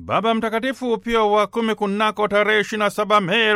Baba Mtakatifu Pio wa kumi kunako tarehe 27 Mei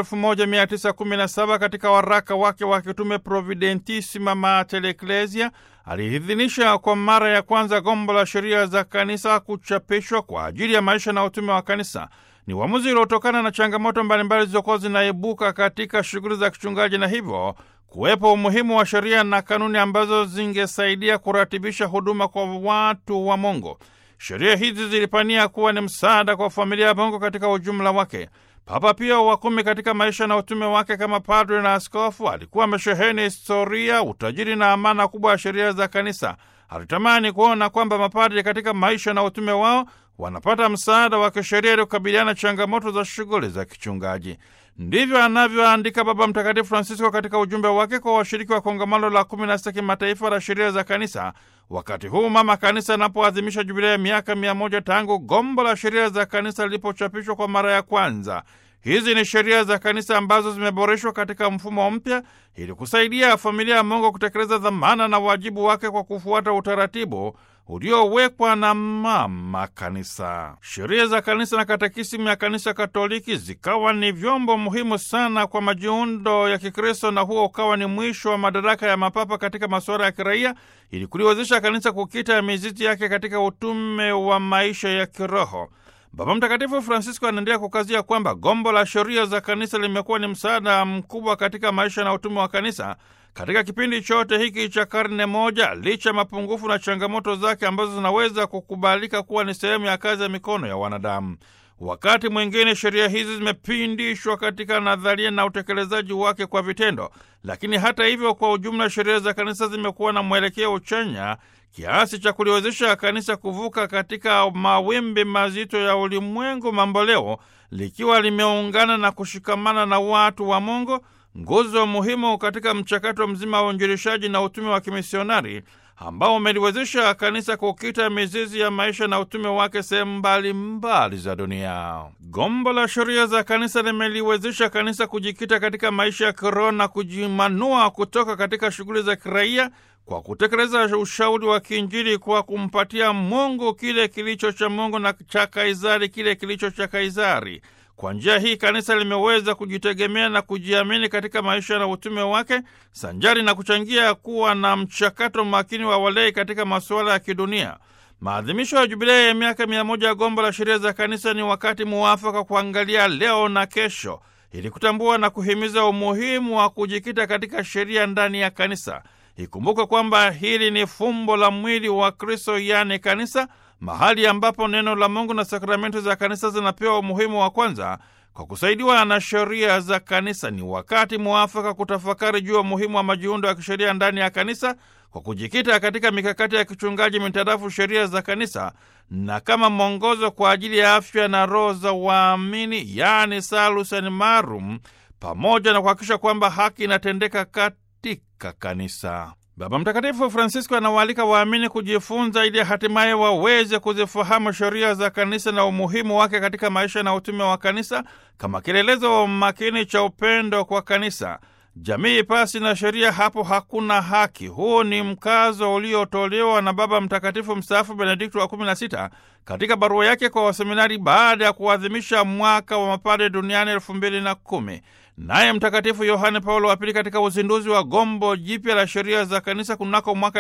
1917 katika waraka wake wa kitume Providentissima Mater Ecclesia aliidhinisha kwa mara ya kwanza gombo la sheria za kanisa kuchapishwa kwa ajili ya maisha na utume wa kanisa. Ni uamuzi uliotokana na changamoto mbalimbali zilizokuwa zinaibuka katika shughuli za kichungaji na hivyo kuwepo umuhimu wa sheria na kanuni ambazo zingesaidia kuratibisha huduma kwa watu wa Mungu. Sheria hizi zilipania kuwa ni msaada kwa familia ya Mungu katika ujumla wake. Papa Pio wa kumi katika maisha na utume wake kama padre na askofu alikuwa amesheheni historia, utajiri na amana kubwa ya sheria za kanisa. Alitamani kuona kwamba mapadre katika maisha na utume wao wanapata msaada wa kisheria ili kukabiliana changamoto za shughuli za kichungaji. Ndivyo anavyoandika Baba Mtakatifu Francisco katika ujumbe wake kwa washiriki wa kongamano la kumi na sita kimataifa la sheria za kanisa, wakati huu mama kanisa anapoadhimisha jubilei ya miaka mia moja tangu gombo la sheria za kanisa lilipochapishwa kwa mara ya kwanza. Hizi ni sheria za kanisa ambazo zimeboreshwa katika mfumo mpya ili kusaidia familia ya Mungu kutekeleza dhamana na wajibu wake kwa kufuata utaratibu uliowekwa na mama kanisa. Sheria za kanisa na katekisimu ya kanisa Katoliki zikawa ni vyombo muhimu sana kwa majiundo ya Kikristo, na huo ukawa ni mwisho wa madaraka ya mapapa katika masuala ya kiraia, ili kuliwezesha kanisa kukita mizizi yake katika utume wa maisha ya kiroho. Baba Mtakatifu Francisco anaendelea kukazia kwamba gombo la sheria za kanisa limekuwa ni msaada mkubwa katika maisha na utume wa kanisa katika kipindi chote hiki cha karne moja, licha ya mapungufu na changamoto zake ambazo zinaweza kukubalika kuwa ni sehemu ya kazi ya mikono ya wanadamu. Wakati mwingine sheria hizi zimepindishwa katika nadharia na utekelezaji wake kwa vitendo, lakini hata hivyo, kwa ujumla, sheria za kanisa zimekuwa na mwelekeo uchanya kiasi cha kuliwezesha kanisa kuvuka katika mawimbi mazito ya ulimwengu mamboleo, likiwa limeungana na kushikamana na watu wa Mungu, nguzo muhimu katika mchakato mzima wa uinjilishaji na utume wa kimisionari ambao umeliwezesha kanisa kukita mizizi ya maisha na utume wake sehemu mbalimbali za dunia. Gombo la sheria za kanisa limeliwezesha kanisa kujikita katika maisha ya kiroho na kujimanua kutoka katika shughuli za kiraia kwa kutekeleza ushauri wa kiinjili kwa kumpatia Mungu kile kilicho cha Mungu na cha Kaisari kile kilicho cha Kaisari. Kwa njia hii kanisa limeweza kujitegemea na kujiamini katika maisha na utume wake, sanjari na kuchangia kuwa na mchakato makini wa walei katika masuala ya kidunia. Maadhimisho ya jubilei ya miaka mia moja ya gombo la sheria za kanisa ni wakati muafaka kuangalia leo na kesho, ili kutambua na kuhimiza umuhimu wa kujikita katika sheria ndani ya kanisa. Ikumbuke kwamba hili ni fumbo la mwili wa Kristo, yaani kanisa, mahali ambapo neno la Mungu na sakramenti za kanisa zinapewa umuhimu wa kwanza kwa kusaidiwa na sheria za kanisa. Ni wakati mwafaka kutafakari juu ya umuhimu wa majiundo ya kisheria ndani ya kanisa kwa kujikita katika mikakati ya kichungaji mitarafu sheria za kanisa na kama mwongozo kwa ajili ya afya na roho za waamini, yaani salus animarum, pamoja na kuhakikisha kwamba haki inatendeka katika kanisa. Baba Mtakatifu Francisco anawaalika waamini kujifunza ili hatimaye waweze kuzifahamu sheria za kanisa na umuhimu wake katika maisha na utume wa kanisa kama kielelezo makini cha upendo kwa kanisa. Jamii pasi na sheria, hapo hakuna haki. Huu ni mkazo uliotolewa na Baba Mtakatifu mstaafu Benedikto wa 16 katika barua yake kwa waseminari baada ya kuadhimisha mwaka wa mapadre duniani elfu mbili na kumi. Naye Mtakatifu Yohane Paulo wa Pili katika uzinduzi wa gombo jipya la sheria za kanisa kunako mwaka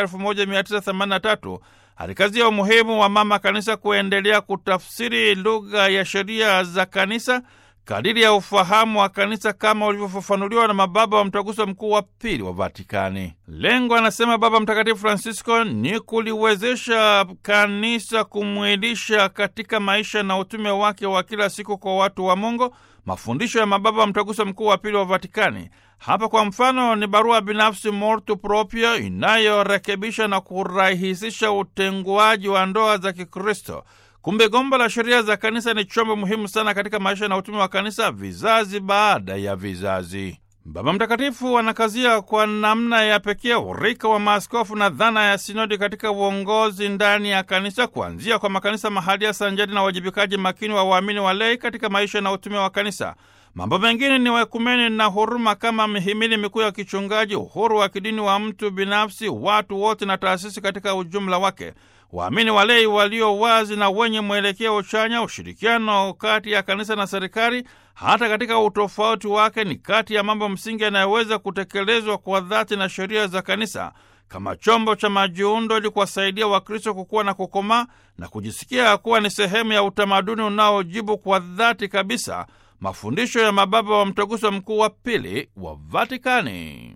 1983 alikazia umuhimu wa mama kanisa kuendelea kutafsiri lugha ya sheria za kanisa kadiri ya ufahamu wa kanisa kama ulivyofafanuliwa na mababa wa mtaguso mkuu wa pili wa Vatikani. Lengo, anasema Baba Mtakatifu Francisco, ni kuliwezesha kanisa kumwilisha katika maisha na utume wake wa kila siku kwa watu wa Mungu mafundisho ya mababa wa mtaguso mkuu wa pili wa Vatikani. Hapa kwa mfano ni barua binafsi Mortu Proprio inayorekebisha na kurahisisha utenguaji wa ndoa za Kikristo. Kumbe gombo la sheria za kanisa ni chombo muhimu sana katika maisha na utume wa kanisa vizazi baada ya vizazi. Baba Mtakatifu anakazia kwa namna ya pekee urika wa maaskofu na dhana ya sinodi katika uongozi ndani ya kanisa, kuanzia kwa makanisa mahalia sanjari na uwajibikaji makini wa waamini walei katika maisha na utume wa kanisa. Mambo mengine ni waekumeni na huruma kama mihimili mikuu ya kichungaji, uhuru wa kidini wa mtu binafsi, watu wote na taasisi katika ujumla wake. waamini walei walio wazi na wenye mwelekeo chanya, ushirikiano kati ya kanisa na serikali, hata katika utofauti wake, ni kati ya mambo msingi yanayoweza kutekelezwa kwa dhati na sheria za kanisa kama chombo cha majiundo ili kuwasaidia Wakristo kukuwa na kukomaa na kujisikia kuwa ni sehemu ya utamaduni unaojibu kwa dhati kabisa mafundisho ya mababa wa Mtaguso Mkuu wa Pili wa Vatikani.